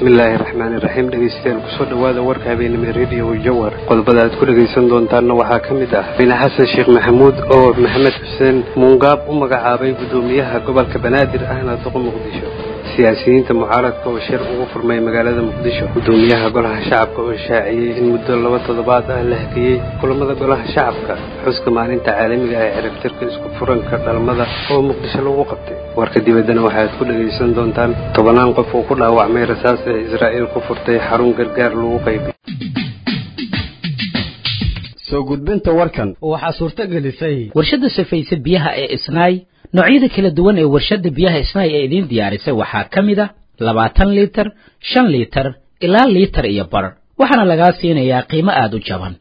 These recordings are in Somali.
bismillaahi raxmaani raxiim dhegeystayaal kusoo dhowaada warka habeenimo radio jawar qodobada aad ku dhegaysan doontaanna waxaa ka mid ah madaxweyne xasan sheekh maxamuud oo maxamed xuseen muungaab u magacaabay guddoomiyaha gobolka banaadir ahna duqa muqdisho siyaasiyiinta mucaaradka oo shir ugu furmay magaalada muqdisho guddoomiyaha golaha shacabka oo shaaciyey in muddo laba toddobaad ah la hakiyey kulamada golaha shacabka xuska maalinta caalamiga ah ee ciribtirka isku furanka dhalmada oo muqdisho lagu qabtay warka dibaddana waxaad ku dhegaysan doontaan tobanaan qof oo ku dhaawacmay rasaas ee israa'iil ku furtay xarun gargaar lagu qaybay soo gudbinta warkan waxaa suurto gelisay warshadda safaysa biyaha ee isnaay noocyada kala duwan ee warshadda biyaha isnaay ee idiin diyaarisay waxaa ka mid a labaatan liitar shan liitar ilaa liitar iyo bar waxaana lagaa siinayaa qiimo aada u jaban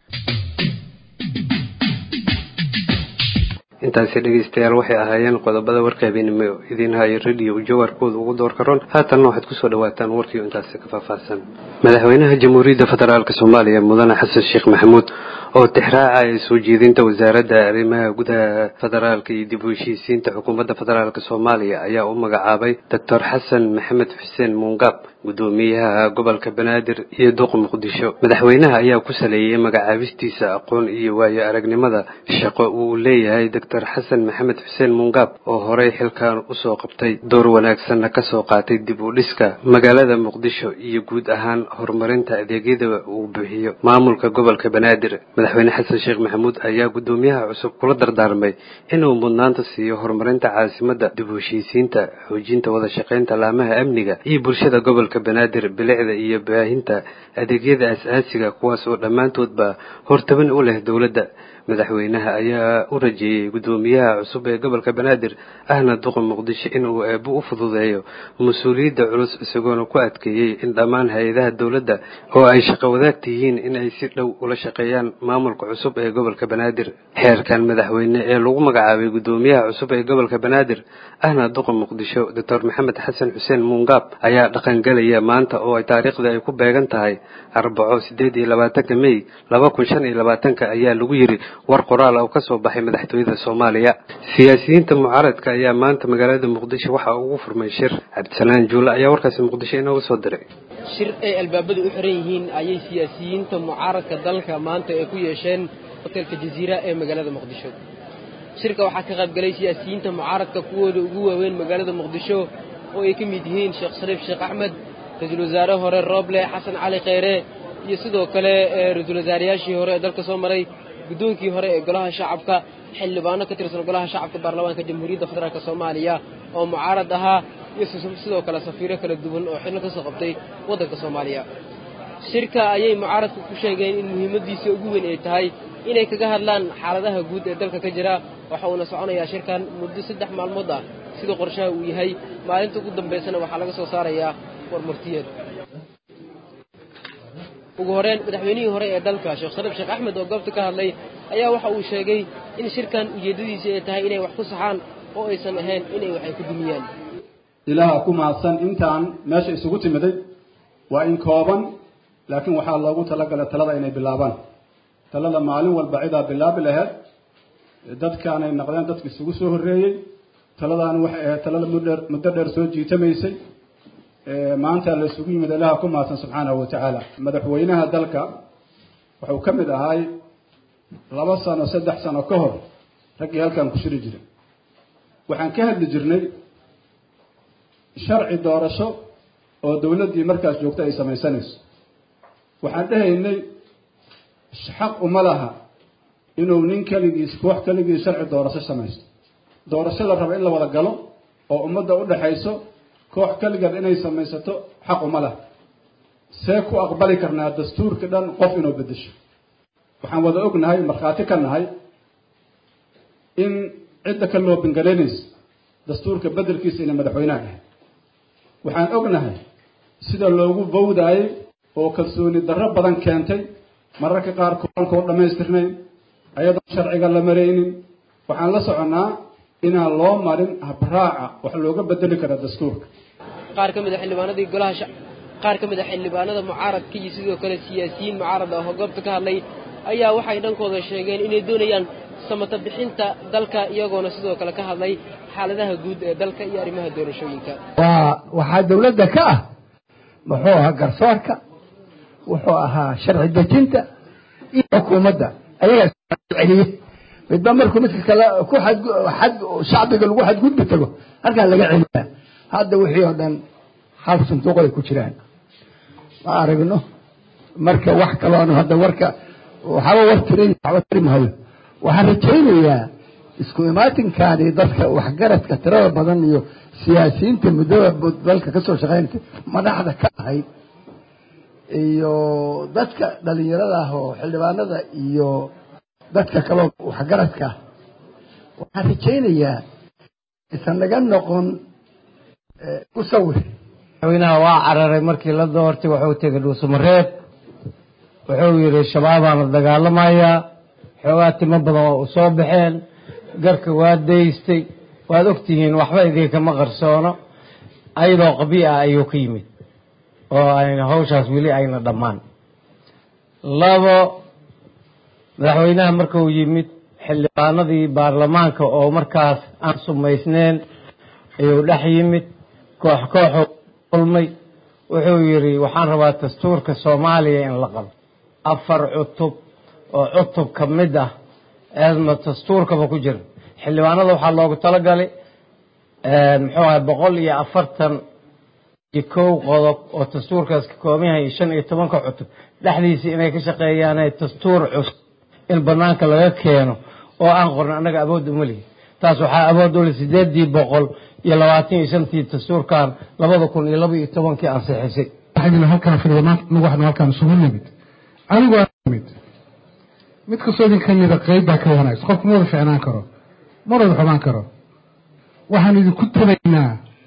intaasi dhegaystayaal waxay ahaayeen qodobada warka habeenimo idiin hayo radio jawarkooda ugu doorka ron haatanna waxaad kusoo dhawaataan warkii intaasi ka faahfaahsan madaxweynaha jamhuuriyadda federaalk soomaaliya mudane xasan sheekh maxamuud oo tixraacaya soo jeedinta wasaaradda arrimaha gudaha federaalka iyo dib u heshiisiinta xukuumadda federaalk soomaaliya ayaa u magacaabay doctor xasan maxamed xuseen muungaab guddoomiyaha gobolka banaadir iyo duq muqdisho madaxweynaha ayaa ku saleeyey magacaabistiisa aqoon iyo waayo aragnimada shaqo uu leeyahay doctor xasan maxamed xuseen muungaab oo horey xilkan usoo qabtay door wanaagsanna kasoo qaatay dib u dhiska magaalada muqdisho iyo guud ahaan horumarinta adeegyada uu bixiyo maamulka gobolka banaadir madaxweyne xasan sheekh maxamuud ayaa guddoomiyaha cusub kula dardaarmay inuu mudnaanta siiyo horumarinta caasimadda dib u heshiisiinta xoojinta wada shaqaynta laamaha amniga iyo bulshada gobolka banaadir bilicda iyo baahinta adeegyada as-aasiga kuwaas oo dhammaantoodba hortaban u leh dowladda madaxweynaha ayaa u rajeeyey guddoomiyaha cusub ee gobolka banaadir ahna duqa muqdisho inuu eebo u fududeeyo mas-uuliyadda culus isagoona ku adkeeyey in dhammaan hay-adaha dowladda oo ay shaqo wadaagta yihiin in ay si dhow ula shaqeeyaan maamulka cusub ee gobolka banaadir xeerkan madaxweyne ee lagu magacaabay guddoomiyaha cusub ee gobolka banaadir ahna duqa muqdisho doctor maxamed xasan xuseen muungaab ayaa dhaqangelaya maanta oo ay taariikhda ay ku beegan tahay arbaco sideed iyo labaatanka mey laba kun shan iyo labaatanka ayaa lagu yiri war qoraal oo kasoo baxay madaxtooyada soomaaliya siyaasiyiinta mucaaradka ayaa maanta magaalada muqdisho waxaa ugu furmay shir cabdisalaan juule ayaa warkaasi muqdisho inooga soo diray shir ay albaabada u xiran yihiin ayay siyaasiyiinta mucaaradka dalka maanta ay ku yeesheen hotelka jaziira ee magaalada muqdisho shirka waxaa ka qaybgalay siyaasiyiinta mucaaradka kuwooda ugu waaweyn magaalada muqdisho oo ay ka mid yihiin sheekh shariif sheekh axmed ra-iisul wasaare hore rooble xasan cali kheyre iyo sidoo kale ra-iisul wasaarayaashii hore ee dalka soo maray guddoonkii hore ee golaha shacabka xildhibaano ka tirsan golaha shacabka baarlamaanka jamhuuriyadda federaalk soomaaliya oo mucaarad ahaa iyo sidoo kale safiiro kala duwan oo xillo ka soo qabtay waddanka soomaaliya shirka ayay mucaaradku ku sheegeen in muhiimaddiisa ugu weyn ay tahay inay kaga hadlaan xaaladaha guud ee dalka ka jira waxa uuna soconayaa shirkan muddo saddex maalmood ah sida qorshaha uu yahay maalinta ugu dambaysana waxaa laga soo saarayaa warmartiyeed ugu horeen madaxweynihii hore ee dalka sheekh shariif sheekh axmed oo goobta ka hadlay ayaa waxa uu sheegay in shirkan ujeeddadiisa ay tahay inay wax ku saxaan oo aysan ahayn inay wax ay ku dumiyaan ilaaha ku mahadsan intaan meesha isugu timiday waa in kooban laakiin waxaa loogu talagalay talada inay bilaabaan talada maalin walba cidaa bilaabi laheyd dadkaanay naqdeen dadka isugu soo horreeyey taladaani waxay ahayd talada mudher muddo dheer soo jiitamaysay maanta la isugu yimid ilaha ku mahadsan subxaanahu wa tacaala madaxweynaha dalka wuxuu ka mid ahay laba sano saddex sano ka hor raggii halkan ku shiri jiray waxaan ka hadli jirnay sharci doorasho oo dawladdii markaas joogta ay samaysanayso waxaan dhahaynay xaq uma laha inuu nin keligiis koox keligiis sharci doorasho samaysto doorasho la raba in la wada galo oo ummadda u dhaxayso koox keligeed inay samaysato xaq uma laha see ku aqbali karnaa dastuurka dhan qof inuu beddesho waxaan wada ognahay markhaati ka nahay in cidda ka loo bingalaynayso dastuurka beddelkiisa inay madaxweynaha ahay waxaan ognahay sida loogu bawdaayey oo kalsooni darro badan keentay mararka qaar kooranka oo dhammaystirnayn ayadoon sharciga la maraynin waxaan la soconnaa inaan loo marin habraaca wax looga bedeli kara dastuurka qaar ka mid a xildhibaanadii golaha qaar ka mid a xildhibaanada mucaaradka iyo sidoo kale siyaasiyiin mucaarad ah oo goobta ka hadlay ayaa waxay dhankooda sheegeen inay doonayaan samata bixinta dalka iyagoona sidoo kale ka hadlay xaaladaha guud ee dalka iyo arrimaha doorashooyinka waa waxaa dawladda ka ah muxuu ahaa garsoorka wuxuu ahaa sharci dejinta iyo xukuumadda ayagaa celiye midba markuu midka kale ku xad shacbiga lagu xadgudbi tago halkaa laga celiyaa hadda wixii oo dhan hal sanduuq ay ku jiraan ma aragno marka wax kaloona hadda warka waxaba war tirin waxba tiri maayo waxaan rajaynayaa isku imaatinkaani dadka waxgaradka tirada badan iyo siyaasiyiinta muddada dalka kasoo shaqeynta madaxda ka ahayd iyo dadka dhalinyarada ah oo xildhibaanada iyo dadka kaloo waxgaradka ah waxaan rajaynayaa isan naga noqon usawir madaxweynaha waa cararay markii la doortay wuxuu tegay dhuusamareeb wuxuu yidhi shabaabaan la dagaalamayaa xoogaa timo badan oo u soo baxeen garka waa daystay waad ogtihiin waxba idinkama qarsoono ayadoo qabii ah ayuu ka yimid oo ayna hawshaas weli ayna dhammaan labo madaxweynaha markuu yimid xildhibaanadii baarlamaanka oo markaas aan sumaysneen ayuu dhex yimid koox kooxuu kulmay wuxuu yidhi waxaan rabaa dastuurka soomaaliya in la qabo afar cutub oo cutub ka mid ah eedma dastuurkaba ku jira xildhibaanada waxaa loogu talagalay muxuu ahay boqol iyo afartan iyo kow qodob oo dastuurkaas ka kooban yahay shan iyo tobanka cutub dhexdiisii inay ka shaqeeyaane dastuur cusub in banaanka laga keeno oo aan qorno annaga awood uma lihi taas waxaa awood uli sideedii boqol iyo labaatan iyo shantii dastuurkan labada kun iyo laba iyo tobankii ansixisay halkaan filimaanta nagu waxnu halkaan isugu nimid anigu aan nimid mid kastoo idin ka mida qeyb baa ka wanaagsan qofku ma wada ficnaan karo ma wada xumaan karo waxaan idinku tabaynaa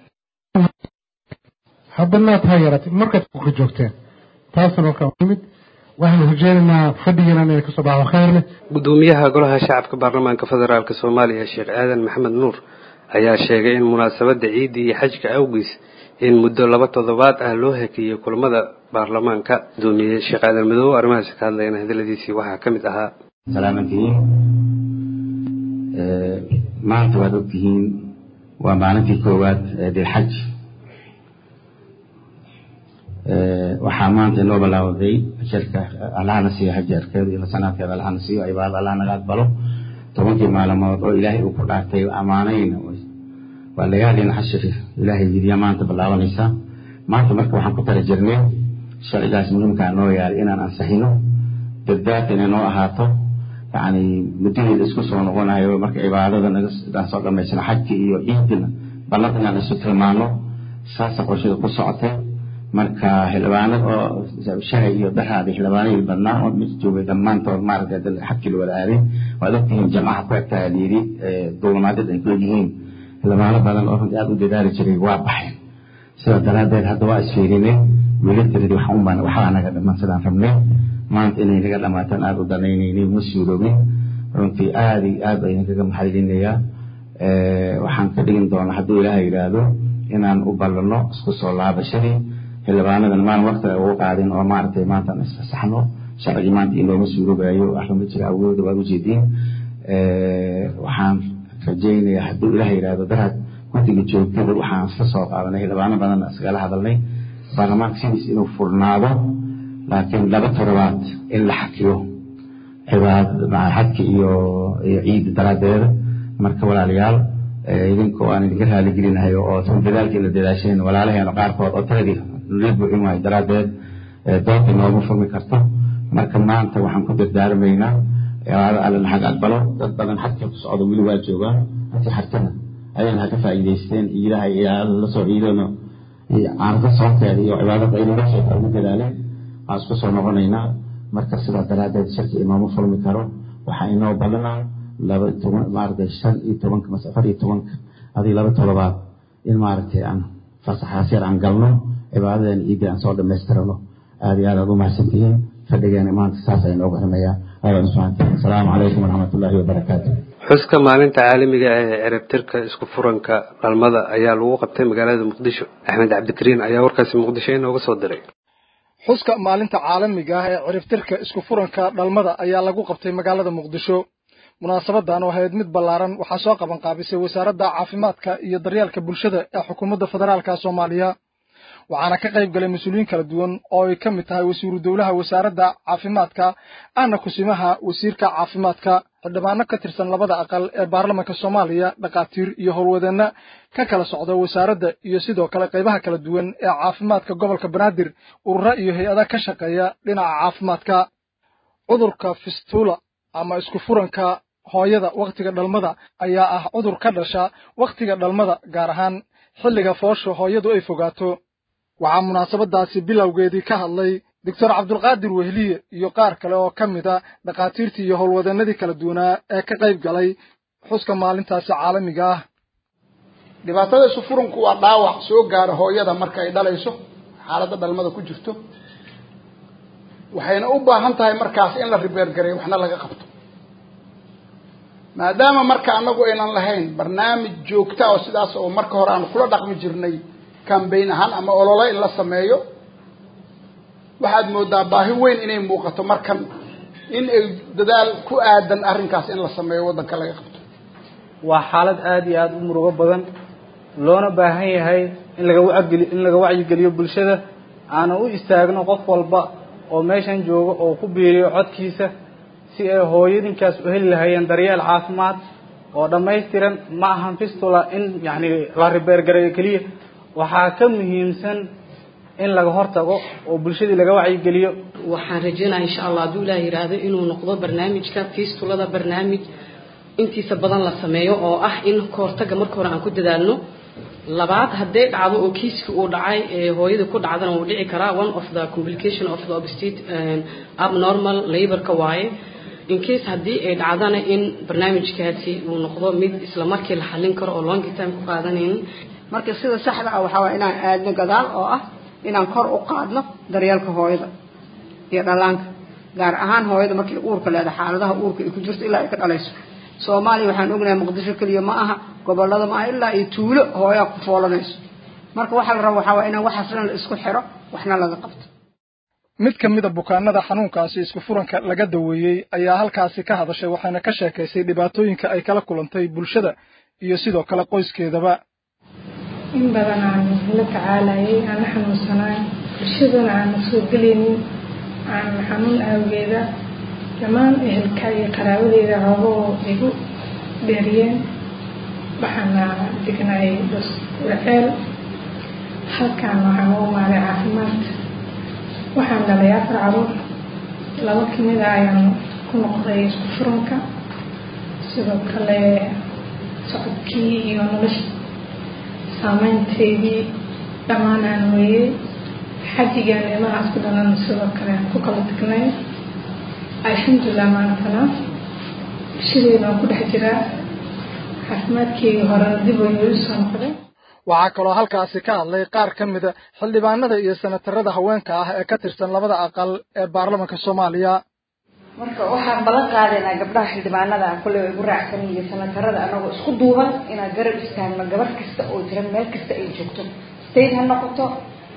haddanaad ha yaratay markaad ka joogteen taasna halkaan nimid waxaanu rajeynaynaa fadhigiina inay kasoo baxo khayr leh gudoomiyaha golaha shacabka baarlamaanka federaalk soomaaliya sheekh aadan maxamed nuur ayaa sheegay in munaasabadda ciidda iyo xajka awgiis in muddo laba toddobaad ah loo hakeeyey kulamada baarlamaanka gudoomiye sheekh aadan madoobe arrimahaasi ka hadlayana hadaladiisii waxaa ka mid ahaa salaamantihiin maanta waad ogtihiin waa maalintii koowaad ee dilxaj waxaa maanta inoo bilaawday ajarka allahana siiyo hajarkeeda iyo sanaadkeeda allahana siiyo cibaadada allah naga aqbalo tobankii maalmood oo ilaahay uu ku dhaartay ammaanayna waa layaalin cashri ilaahay yidiya maanta bilaabanaysa maanta marka waxaan ku tala jirnay sharcigaas muhiimkaa noo yaalay inaan ansixino daddaad inay noo ahaato yacni muddadeeda isku soo noqonayo marka cibaadada nagaan soo dhamaysano xajka iyo ciidina ballanta inaan isu tilmaano saasa qorshada ku socotay marka xildhibaanad oo shalay iyo dhaxaada xildhibaanadii badnaa oo mid joogay dhammaantood maaragtay xabkii la wada aaday waad ogtihiin jamcaha ku egtaa layidhi duulamaadyada ay ku egyihiin xildhibaano badan oo runtii aada u dadaali jiray waa baxeen sidaa daraaddeed hadda waa isfiirinay wiilatiradii waxaan umaan waxbaa naga dhiman sidaan rabnay maanta inay naga dhamaataan aada u danaynaynay ma suuroobin runtii aada iyo aad baa idinkaga maxalilinayaa waxaan ka dhigin doonaa hadduu ilaaha yidhaahdo inaan u ballanno isku soo laabashadii xildhibaanadan maalin wakti ay ugu qaadin oo maaragtay maanta aan isfasaxno sharcigii maanta inooma suurobayo waxba ma jira awooda waad ujeediin waxaan rajaynayaa hadduu ilaah yidhaahdo daraad guddiga joogtada waxaan isla soo qaadanay xildhibaano badan iskala hadalnay baarlamaanka sidiis inuu furnaado laakiin laba toddobaad in la xakiyo cibaad xadka iyo iyo ciida daraaddeeda marka walaalayaal idinkoo aan idinka raaligelinahay oo tan dadaalkii la dadaasheen walaalaheena qaarkood oo taladii la buuxin waayo daraaddeed doonta nooma furmi karto marka maanta waxaan ku dardaarmaynaa cibaado alle naxag aqbalo dad badan xadka ku socda weli waa joogaan halkii xarkana ayaan ha ka faa'iidaysteen iidaha iyo alla la soo ciidano caanka soonteeda iyo cibaadada ay naga sheegta ugu dadaaleen waan isku soo noqonaynaa marka sidaa daraaddeed shirki inooma furmi karo waxaa inoo ballanaa laba toban maaragtay shan iyo tobanka mase afar iyo tobanka adii laba toddobaad in maaragtay aan fasaxaas yar aan galno cibaadadeena ciidda aan soo dhammaystirano aada iyo aad aad u mahadsantihiin fadhigeena maanta saas ay noogu ximeeyaa aadan subxaana asalaamu calaykum waraxmatullaahi wabarakaatu xuska maalinta caalamiga ah ee ciribtirka isku furanka dhalmada ayaa lagu qabtay magaalada muqdisho axmed cabdikariin ayaa warkaasi muqdisho inooga soo diray xuska maalinta caalamiga ah ee ciribtirka isku furanka dhalmada ayaa lagu qabtay magaalada muqdisho munaasabadan oo ahayd mid ballaaran waxaa soo qaban qaabisay wasaaradda caafimaadka iyo daryeelka bulshada ee xukuumadda federaalka soomaaliya waxaana ka qayb galay mas-uuliyiin kala duwan oo ay ka mid tahay wasiiru dowlaha wasaaradda caafimaadka ahna kusimaha wasiirka caafimaadka xildhibaano ka tirsan labada aqal ee baarlamanka soomaaliya dhakhaatiir iyo howlwadeenna ka kala socda wasaaradda iyo sidoo kale qaybaha kala duwan ee caafimaadka gobolka banaadir urura iyo hay-ada ka shaqeeya dhinaca caafimaadka cudurka fistula ama isku furanka hooyada wakhtiga dhalmada ayaa ah cudur ka dhasha wakhtiga dhalmada gaar ahaan xilliga foosha hooyadu ay fogaato waxaa munaasabadaasi bilowgeedii ka hadlay doctor cabdulqaadir wehliye iyo qaar kale oo ka mid a dhakhaatiirtii iyo howlwadeenadii kala duwanaa ee ka qayb galay xuska maalintaasi caalamiga ah dhibaatada isu furanku waa dhaawac soo gaara hooyada marka ay dhalayso xaaladda dhalmada ku jirto waxayna u baahan tahay markaas in la ribeergareeyo waxna laga qabto maadaama marka annagu aynan lahayn barnaamij joogta oo sidaas oo marka hore aanu kula dhaqmi jirnay cambayn ahaan ama olole in la sameeyo waxaad moodaa baahi weyn inay muuqato markan in ay dadaal ku aadan arrinkaas in la sameeyo waddanka laga qabto waa xaalad aada iyo aada u murugo badan loona baahan yahay in laga wacgeli in laga wacyigeliyo bulshada aanan u istaagno qof walba oo meeshan jooga oo ku biiriyo codkiisa si ay hooyadinkaas u heli lahayeen daryeel caafimaad oo dhammaystiran ma ahan fistula in yacni la ribeergareeyo keliya waxaa ka muhiimsan in laga hortago oo bulshadii laga wacyigeliyo waxaan rajeynaya insha allah hadduu ilaah yidhaahdo inuu noqdo barnaamijka fistulada barnaamij intiisa badan la sameeyo oo ah in kahortaga marka hore aan ku dadaalno labaad hadday dhacdo oo kiiska uu dhacay ee hooyada ku dhacdana wuu dhici karaa one of the complication of the obstate abnormal laborka waaye in case haddii ay dhacdana in barnaamijkaasi uu noqdo mid isla markii la xallin karo oo longi time ku qaadanaynin marka sida saxda ah waxaa waye inaan aadno gadaal oo ah inaan kor u qaadno daryeelka hooyada iyo dhallaanka gaar ahaan hooyada markay uurka leedahay xaaladaha uurka ay ku jirto ilaa ay ka dhalayso soomaaliya waxaan ognahay muqdisho keliya ma aha gobolada ma aha ilaa iyo tuulo hooyaa ku foolanayso marka waxaa la raba waxaa waye inaan waxaas dhan la isku xiro waxna laga qabto mid ka mida bukaanada xanuunkaasi isku furanka laga daweeyey ayaa halkaasi ka hadashay waxayna ka sheekaysay dhibaatooyinka ay kala kulantay bulshada iyo sidoo kale qoyskeedaba in badan aan la tacaalayay aan la xanuunsanaay bulshadana aan soo gelaynin aan xanuun awgeeda dhammaan ehelka iyo qaraabadeeda xoogahoo igu dheeriyeen waxaana degnay laceel halkaan waxaan u imaaday caafimaad waxaan dhalay afar caruur laba kamid a ayaan ku noqday isku furanka sidoo kale socodkii iyo nolosha saameynteydii dhammaan aan weeyey xajigaan ilmahaas ku dhalan sidoo kale aan ku kala tagnay alxamdulilah maantana bulshadeeda aan ku dhex jiraa caafimaadkeygii horena dib ayuu usoo noqday waxaa kaloo halkaasi ka hadlay qaar ka mida xildhibaanada iyo senatarada haweenka ah ee ka tirsan labada aqal ee baarlamanka soomaaliya marka waxaan ballan qaadaynaa gabdhaha xildhibaanada ah kolley igu raacsan iyo senatarada anagoo isku duuban inaan garab istaagno gabar kasta oo jiran meel kasta ay joogto state ha noqoto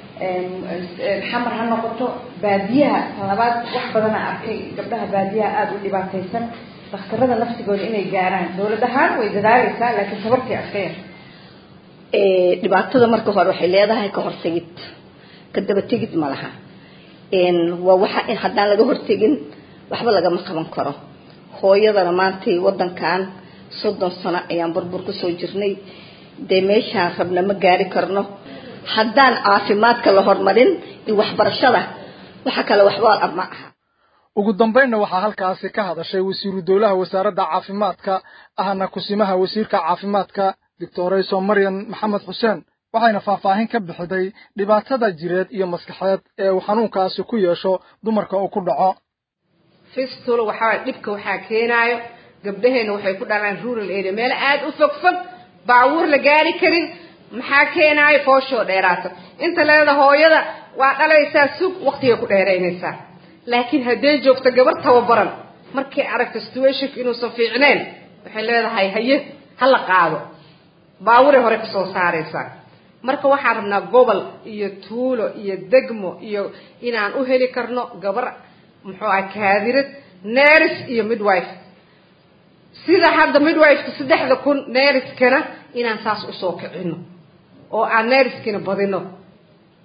xamar ha noqoto baadiyaha tan labaad wax badana arkay gabdhaha baadiyaha aada u dhibaataysan dakhtarada nafsigooda inay gaaraan dowlad ahaan way dadaaleysaa laakiin tabartii aska yar dhibaatada marka hore waxay leedahay ka hortegid ka daba tegid ma laha waa waxa in haddaan laga hortegin waxba lagama qaban karo hooyadana maantay wadankan soddon sano ayaan burbur kusoo jirnay dee meeshaan rabna ma gaari karno haddaan caafimaadka la horumarin iyo waxbarashada waxa kale waxba ma aha ugu dambaynna waxaa halkaasi ka hadashay wasiiru dowlaha wasaaradda caafimaadka ahna kusimaha wasiirka caafimaadka doctorayso maryan maxamed xuseen waxayna faahfaahin ka bixiday dhibaatada jireed iyo maskaxeed ee uu xanuunkaasi ku yeesho dumarka uu ku dhaco fistula waxaa dhibka waxaa keenaayo gabdhaheena waxay ku dhalaan rural area meel aada u fog fog baabuur la gaari karin maxaa keenaayo fooshoo dheeraato inta leeda hooyada waa dhalaysaa sug waqtigay ku dheeraynaysaa laakiin hadday joogto gabar tababaran markay aragto situationka inuusan fiicneen waxay leedahay haye ha la qaado baaburay hore kasoo saaraysaa marka waxaan rabnaa gobol iyo tuulo iyo degmo iyo inaan u heli karno gabar muxuu ah kaadirad neris iyo midwife sida hadda midwifeka saddexda kun neriskana inaan saas usoo kicino oo aan neriskina badino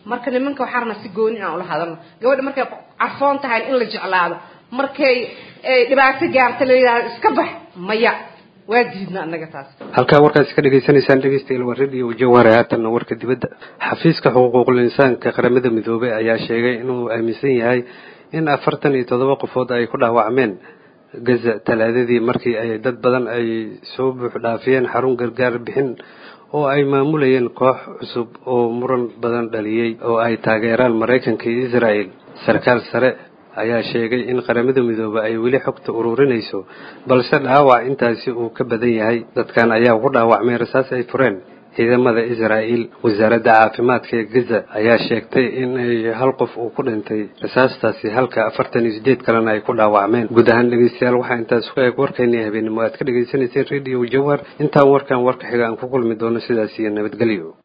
marka nimanka waxaa rabnaa si gooni inaan ula hadalno gabadha markay carfoon tahay in la jeclaado markay dhibaato gaarta la yidhahdo iska bax maya waa diidna annaga taas halkaa warkaasi ka dhegaysanaysaan dhegeystayaal waa radio jawhare haatanna warka dibadda xafiiska xuquuqul insaanka qaramada midoobey ayaa sheegay inuu aaminsan yahay in afartan iyo toddoba qofood ay ku dhaawacmeen gaza talaadadii markii ay dad badan ay soo buux dhaafiyeen xarun gargaar bixin oo ay maamulayeen koox cusub oo muran badan dhaliyey oo ay taageeraan maraykanka iyo israel sarkaal sare ayaa sheegay in qaramada midoobe ay weli xogta ururinayso balse dhaawac intaasi uu ka badan yahay dadkan ayaa ku dhaawacmay rasaas ay fureen ciidamada israa'iil wasaaradda caafimaadka ee gaza ayaa sheegtay in ay hal qof uu ku dhintay rasaastaasi halka afartan iyo sideed kalena ay ku dhaawacmeen guud ahaan dhegeystayaal waxaa intaas ku eeg warkeenii habeenimo aad ka dhagaysanayseen radio jawhar intaan warkan warka xiga aan ku kulmi doono sidaas iyo nabadgelyo